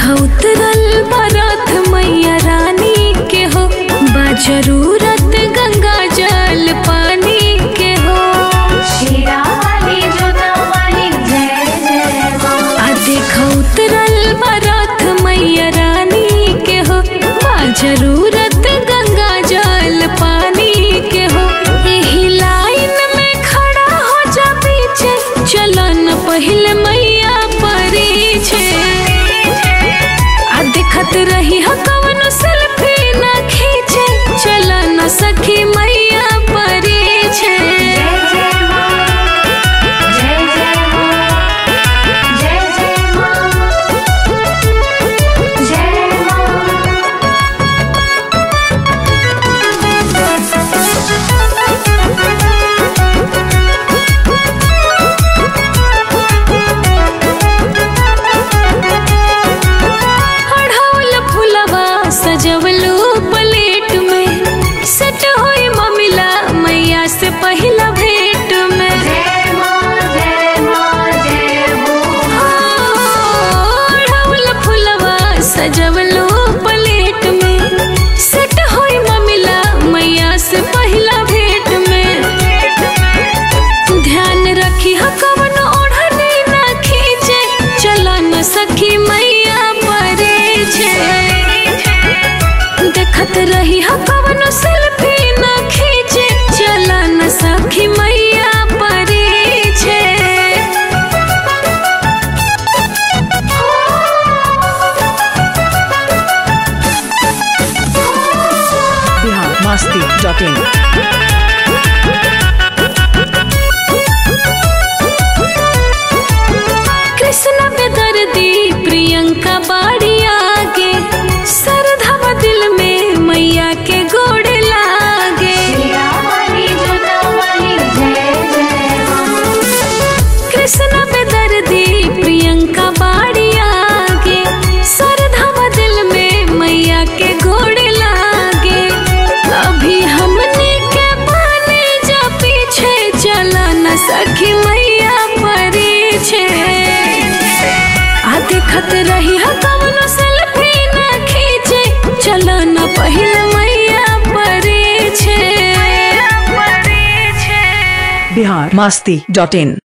देखा उतरल बरथ मैया रानी के हो बा जरूरत गंगा जल पानी के हो शीरा वाली जोता वाली जय जय माँ आ देखा उतरल बरथ मैया रानी के हो बा जरूरत गंगा जल पानी के हो एही लाइन में खड़ा हो जा पीछे चलन पहले मैया परी छे आ देखत रही ह कवनो सेल्फी ना खींचे चला न सखी मैया परी छे जय जय माँ जय जय माँ जय जय माँ जय माँ अढ़ौल फुलवा सजवलू प्लेट में सेट होई ममिला मैया से पहिला भेट में जय माँ जय माँ जय हो अढ़ौल फुलवा सजवलू प्लेट में सेट होई ममिला मैया से पहिला भेट में ध्यान रखी ह कवन ओढ़नी ना खींचे चला न सखी मैया परे छे देखत रही ह कवन सेल्फी ना खींचे चला न सखी मैया परे छे biharmasti.in कृष्ण बेदर्दी प्रियंका बाड़ी आगे सरधव दिल में मैया के गोड़ लागे शीरा वाली जोता वाली जय जय माँ कृष्ण बेदर्दी प्रियंका बाड़ी आगे सरधव दिल में मैया के गोड़ लागे अभी हमने के पाने जा पीछे चला न सखी मैया परी छे आ देखत रही ह कवनो सेल्फी ना खींचे चला न पहिले मैया परी छे biharmasti.in